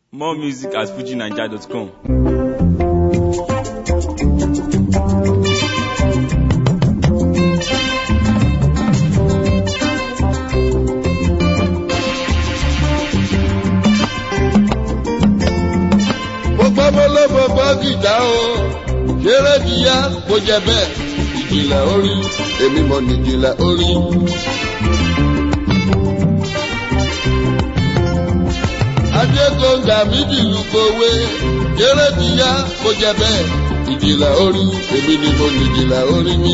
More music at fujinaija.com. mo gbọ́ mo ló mo gbọ́ gìjà o ṣeré kíyá kó jẹ bẹ́ẹ̀ ìjìnlẹ̀ orí èmi mọ̀ ní ìjìnlẹ̀ orí. adégbòǹgà mi dìlú kowé ṣeré kíyá kó jẹ bẹ́ẹ̀ ìjìnlẹ̀ orí èmi ni mo ní ìjìnlẹ̀ orí mi.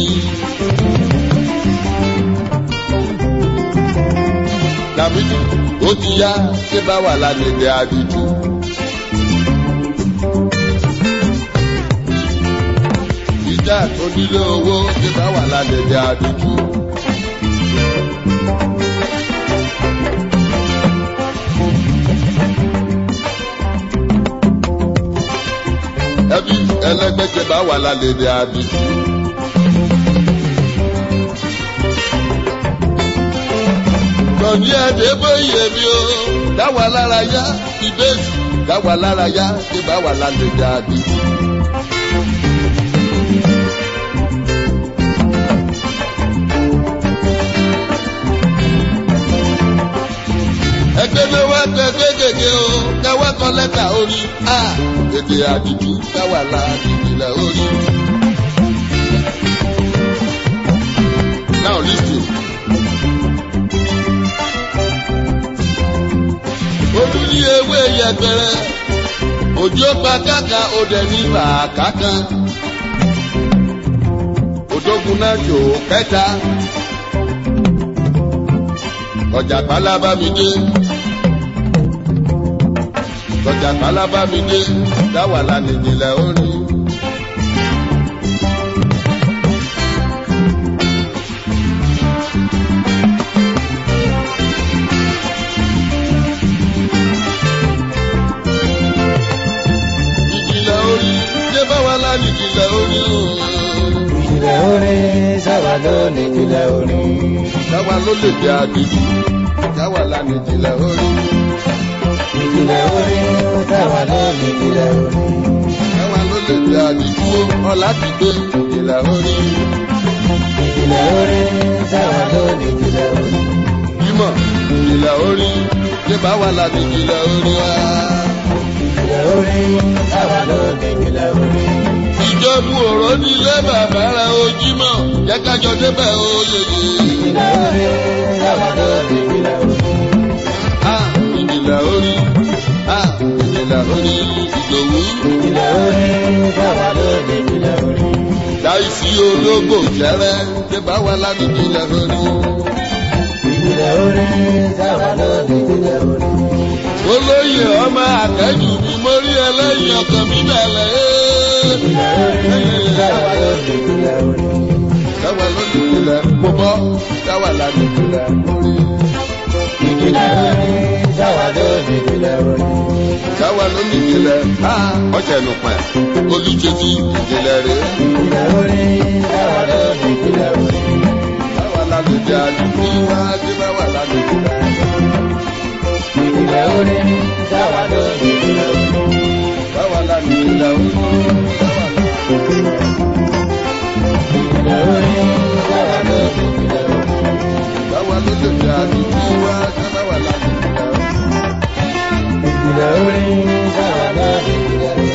Dàmídì ó ti yá ṣé bá wà lálẹ́ àdìjú. ìjà tó nílé owó tí bá wà lálẹ́dẹ̀ àdúgbò. ẹbí ẹlẹgbẹ́jẹ bá wà lálẹ́dẹ̀ àdúgbò. Tọ̀ní ẹ̀dẹ́ bóyè mi o, dáwà lára yá, ìbéèsì, dáwà lára yá, tí bá wà lálẹ́dẹ̀ àdúgbò. ẹgbẹ́ ló wá gbẹgbẹ́ gègé o káwá kọ lẹ́tà orí a èdè àdìjú káwá la ìpìlẹ̀ orí. now listen. olú ní ewé yẹgbẹrẹ òjò pa káka òdẹ ní bàákà kan òdógun náà jò kẹta ọjà pálábá mi dé ọjà pálábá mi dé dáwà lánìjìnlẹ̀ orí. ìjìnlẹ̀ orí ṣé báwa lánìjìnlẹ̀ orí o. ìjìnlẹ̀ orin sábà ló ní ìjìnlẹ̀ orin. dáwà ló lè jẹ́ àdìjú dáwà lánìjìnlẹ̀ orí. ìjìnlẹ̀ orin sábà ló ní ìjìnlẹ̀ orin. dáwà ló lè jẹ́ àdìjú ọ̀là ti gbé ìjìnlẹ̀ orí. ìjìnlẹ̀ orin sábà ló ní ìjìnlẹ̀ orin. bímọ ìjìnlẹ̀ orí ṣé báwa lánìjìnlẹ̀ orí wa. ìjìnlẹ̀ orin sábà ló ní ìjìnlẹ̀ orin. ìjọba òró nílé bàbá rẹ̀ ojímọ̀ jẹ́ kájọ débẹ̀ oyè ìjìnlẹ̀ orin sábà ló ní ìjìnlẹ̀ orin. a ìjìnlẹ̀ orí a ìjìnlẹ̀ orí ìdòwú ìjìnlẹ̀ orin sábà ló ní ìjìnlẹ̀ orin. láìsí ológbò jẹrẹ ṣé báwa lánìjìnlẹ̀ orí. ìjìnlẹ̀ orin sábà ló ní ìjìnlẹ̀ orin. olóyè ọmọ àtẹ́jù mi mórí ẹlẹ́yìn ọkàn mi bẹ̀rẹ̀ ìjìnlẹ̀ orin sábà ló ní ìjìnlẹ̀ orin. dáwà lónìjìnlẹ̀ mo bọ́ dáwà lánìjìnlẹ̀ orí. ìjìnlẹ̀ orin sábà ló ní ìjìnlẹ̀ orin. dáwà lónìjìnlẹ̀ a ọ̀sẹ̀ nù pẹ̀ olùjẹ́sí ìjìnlẹ̀ rẹ̀. ìjìnlẹ̀ orin sábà ló ní ìjìnlẹ̀ orin. báwa lálejò àdúgbò wá dé báwa lálejò ìjìnlẹ̀ orin sábà ló ní ìjìnlẹ̀ orin. báwa lálejò àdúgbò ìjìnlẹ̀ orin sábà ló ní ìjìnlẹ̀ orin. báwa lálejò àdúgbò wá dé báwa lálejò ìjìnlẹ̀ orin sábà ló ní ìjìnlẹ̀ orin.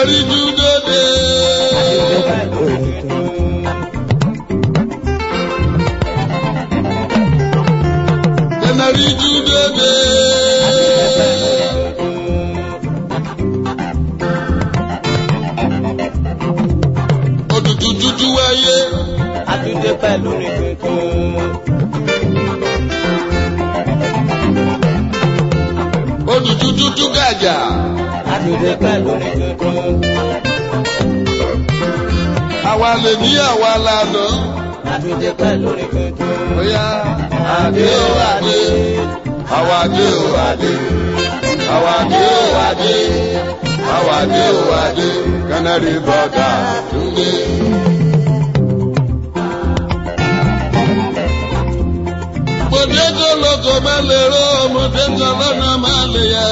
Kẹnẹrí dúdóde. Kẹnẹrí dúdóde. Òtútù tútù wáyé. Àtúndé pẹ̀lú ní tuntun. Òtútù tútù gàjà. Àtúndé pẹ̀lú ní tuntun. Àwa lè ní àwa lànà. Àtúndé pẹ̀lú ní tuntun. Bóyá àdé ó àdé. Àwa dé ó àdé. Àwa dé ó àdé. Àwa dé ó àdé. Canary brother Túndé. Ọmọdé tó lóko má lè ró ọmọdé tó lọ́nà má lè yá.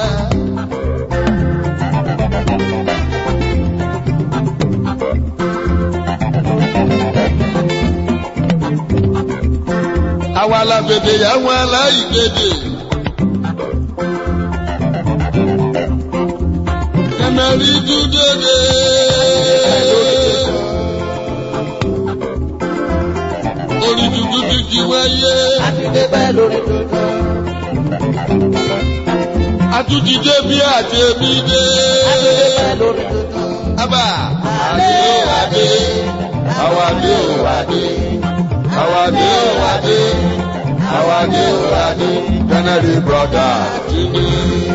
Àwa la bèbè yà wọn aláìgbèdè. Canary dúdóde. Orí dúdú dúdú wáyé. Àtúndé pẹ̀lú ní tuntun. Atújídé bí àti èmi dé. Àtúndé pẹ̀lú ní tuntun. Abba. Adé ó adé. Àwa dé ó adé. Àwa dé ó adé. Àwa dé ó adé. Canary brother Túndé.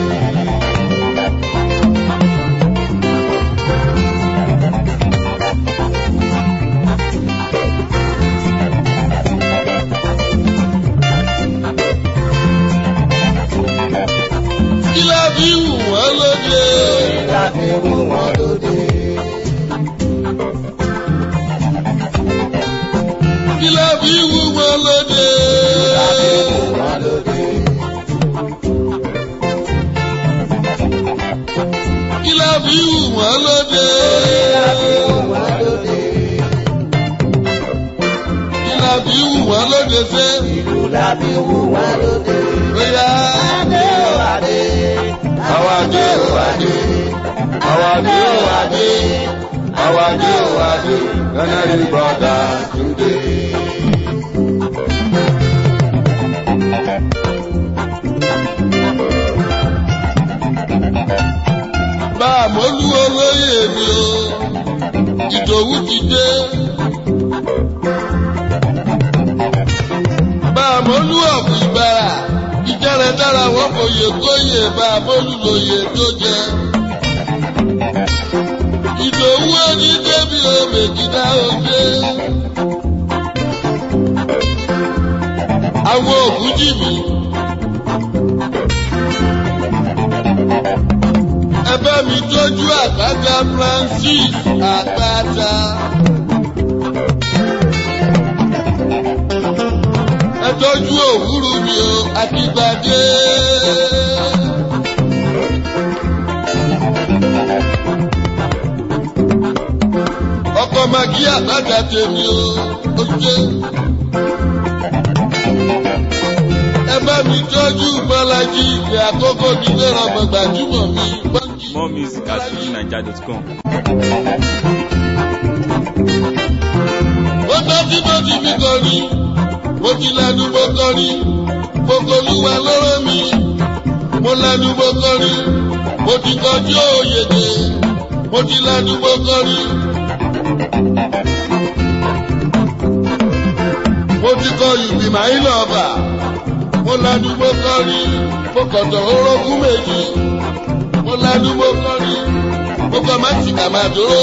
Kí la fi wù wọ́n lóde? Láti mú wọn lóde. Kí la fi wù wọ́n lóde? Láti mú wọn lóde. Kí la fi wù wọ́n lóde? Láti mú wọn lóde. Kí la fi wù wọ́n lóde sẹ́? Ìlú láti mú wọn lóde. Bóyá Adé ó adé. àwa dé ò adé. Àwa dé ò adé. Àwa dé ò adé. Canary brother Túndé. Bá a mọ́lú olóyè mi o, Ìdòwú ti dé. Bá a mọ́lú ọ̀pọ̀ ìbára, ìjẹ́rẹ̀ dára wọ́n fòye kóyè bá a mọ́lú lóye tó jẹ. Ìdòwú ẹni débi omi kíkà òde. Àwọn òkú jì mí. Ẹ bá mi tọ́jú àgbàgà Francis àgbàdà. Ẹ tọ́jú òwúrú mi o, àtìgbàdé. Ọkọ̀ màgí àgbàdà tèmi o, ó jẹ́. Ẹ bá mi tọ́jú Bọ́lájí ìgbé àkókò nílé ọmọ gbajúmọ̀ mi. Bọ́lájí. More music at fujinaija.com. ó tọ́ tí mo ti fi kọrin mo ti lẹ́nu mo kọrin mo kolúwa lọ́rọ́ mi mo lẹ́nu mo kọrin mo ti kọjú òyèdè mo ti lẹ́nu mo kọrin. mo ti kọ ìgbìmọ̀ ilé ọba mo lẹ́nu mo kọrin mo kọ̀tọ̀ orógún méjì mo lẹ́nu mo kọrin mo kọ mẹ́tìkà máa dúró.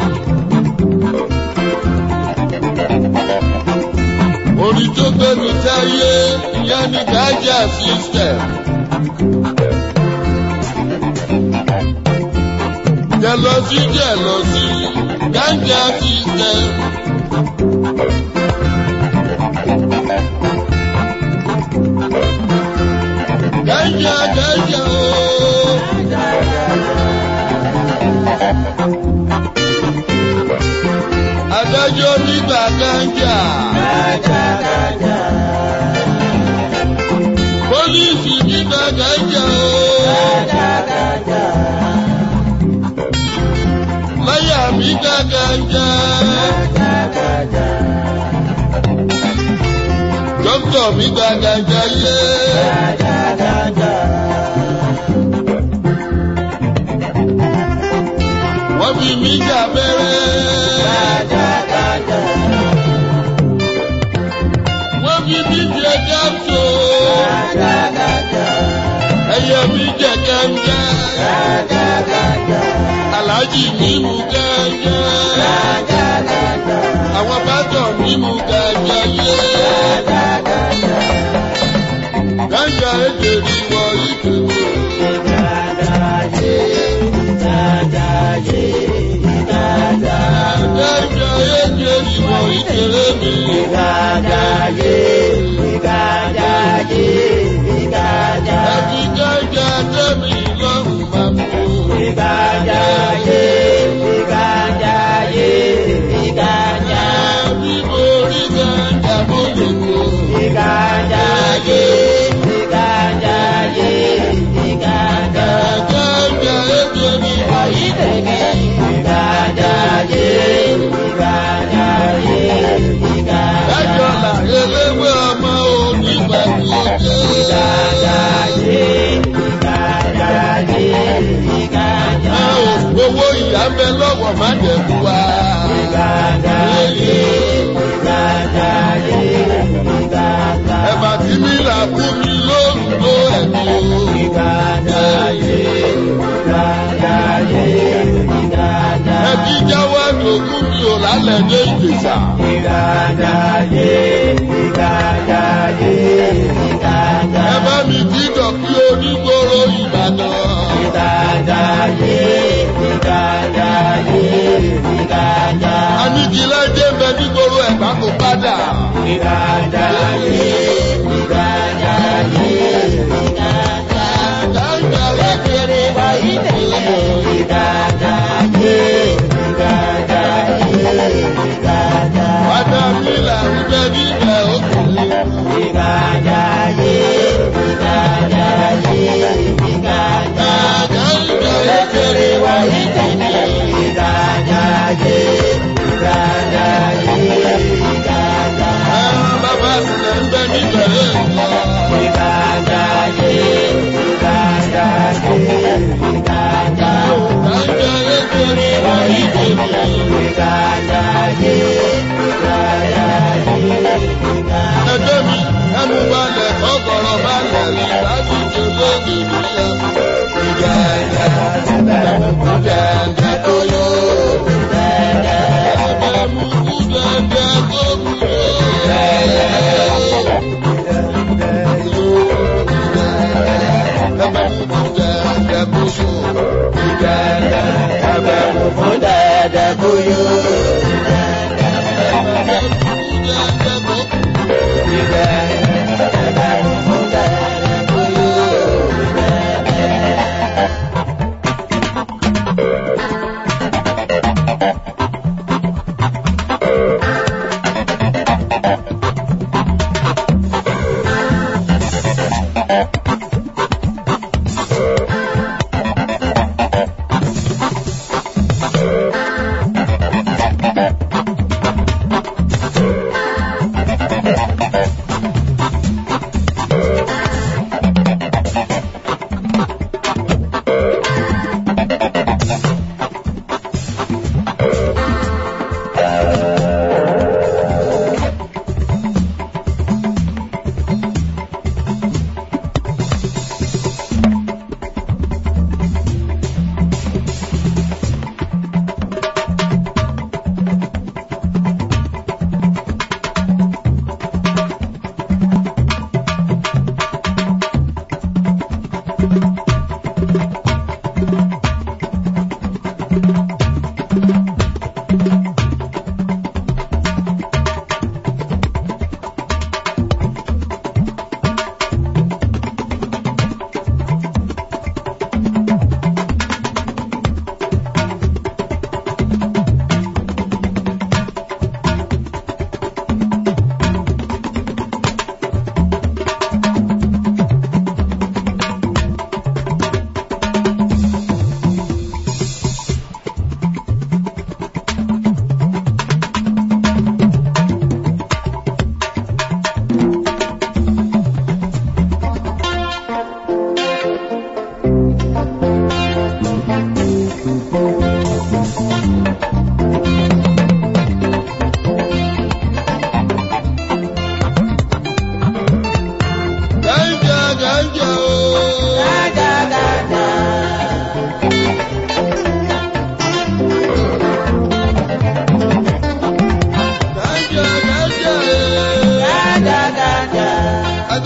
orin tó gbẹnu sáyé ìyá ní gájà system. jẹlọsí jẹlọsí gájà system. gájà gájà ooo. adájọ́ nígbà gájà. Pólísì nígbà gájà o. mi gàgàjà. Dókítà mi gàgàjà yé. Wọ́n fi mí jà bẹ́rẹ́. Wọ́n fi mí jẹ gáàsó. Ẹyẹ mi jẹ gẹ́gẹ́. Àlájì mi mú gẹ́gẹ́. Àwọn bàtọ̀ mi mú gẹ́gẹ́ yé. Gẹ́gẹ́ èdè rí wọ ìdòwò. Gẹ́gẹ́ èdè rí wọ ìdèrè mi. Ẹbí gẹ́gẹ́ tẹ́mi lọ́rùn máa mú. Ẹbí orí gẹ́gẹ́ mo lè kó. Gẹ́gẹ́ èdè rí wọ Ẹjọ́ là eléwé ọmọ onígbàgbọ́ Ẹ ò owó ìyá ń bẹ lọ́wọ́ má dẹ̀kú wa. Ẹ̀bà tí mi là fún mi lórúkọ ẹ̀mí o. Ẹbí jáwọ́ ẹ̀dùnkún mi ò lálẹ́ dé ìgbésà. Ẹ bá mi dídọ̀ kí onígboro Ìbàdàn. Anigilẹ́jẹ́ ń bẹ nígboro ẹ̀gbá kò padà. Dáńgá lẹ́kẹ̀rẹ́ Wádà mi là ń bẹ níbẹ̀ òkè. Dáńgá lẹ́kẹ̀rẹ́ wá Ẹran bàbá sílẹ̀ ń bẹ níbẹ̀ èèyàn. Dáńgá lẹ́kẹ̀rẹ́ wá Ẹgbẹ́ mi, ẹmu balẹ̀ kọ́kọ́rọ́ balẹ̀ ní láti jẹ lónìí nílẹ̀. Ìgbà ẹ̀yà ẹ̀mú dẹ̀dẹ̀ tó yó. Ẹ̀mú kú dẹ̀dẹ̀ tó kú yó. Ẹ̀mú kú dẹ̀dẹ̀ kú yó. Ẹ̀mú kú dẹ̀dẹ̀ tó kú Thank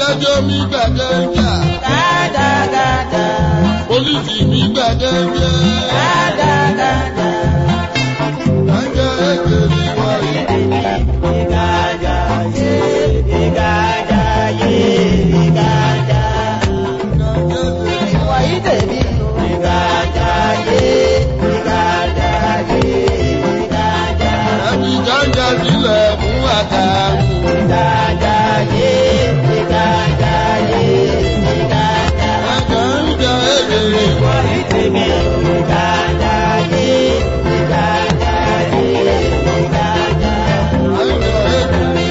adájọ́ mi gbàgánjà Gàdàgàdà. pólísì mi gbàgánjà Gàdàgàdà. gánjà ẹgbẹ́ mi wáyé. Ìgàjà yé. Ìgàjà yé. Ìgàjà. Ìwọ̀nyí tèmi. Ìgàjà yé. Ìgàjà yé. Ìgàjà. ẹbí gánjà sílẹ̀ fún àtàkùn. Ìgàjà yé. Ìgàjà yé. Ìgàjà. gánjà ẹgbẹ́ mi Ìwọ̀nyí tèmi. Ìgàjà yé. Ìgàjà yé. Ìgàjà. gánjà ẹgbẹ́ mi.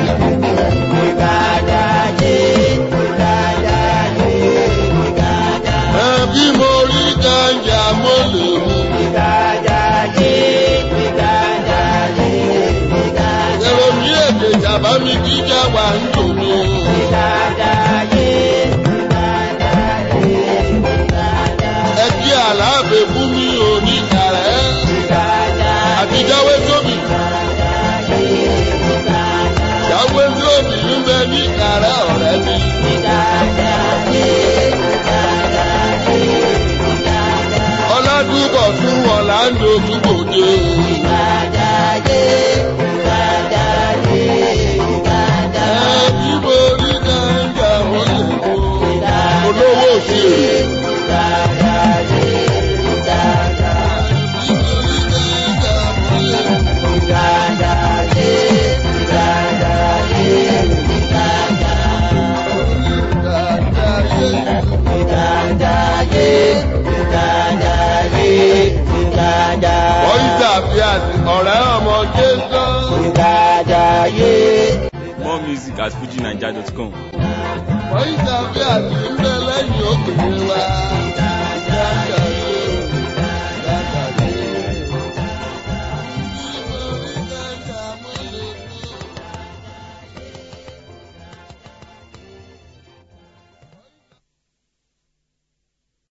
Ìgàjà yé. Ìgàjà yé. Ìgàjà. ẹbí mo rí gánjà mo lè mú. Ìgàjà yé. Ìgàjà yé. Ìgàjà. èrò mi èdè jàmbá mi jíjà wà ń tò mí. Ìgàjà yé. Ìgàjà yé. Ìgàjà. ẹbí àlàáfẹ́ fún mi ò ní kàrẹ́. Ìgàjà àtijáwé tóbi yé. Ìgàjà. jáwé tóbi ń bẹ ní kàrẹ́ ọ̀rẹ́ mi. Ìgàjà yé. Ìgàjà yé. Ìgàjà. ọlọ́dúnbọ̀ fún ọ̀làǹdó túbòde. Ìgàjà yé. Ìgàjà yé. Ìgàjà. ẹbí mo rí gánjà mo lè mú. olówó òṣèré. Ìgàjà yé. Ìgàjà. ẹbí mo rí gánjà mo lè mú. Ìgàjà yé. Ìgàjà yé. Ìgàjà. gánjà yé. Ìgàjà yé. Ìgàjà yé. Ìgàjà. Voice Affairs ọ̀rẹ́ ọmọ Jésù. Ìgàjà yé. More music at fujinaija.com. Voice Affairs ń bẹ lẹ́yìn òkèèrè wa. Gánjà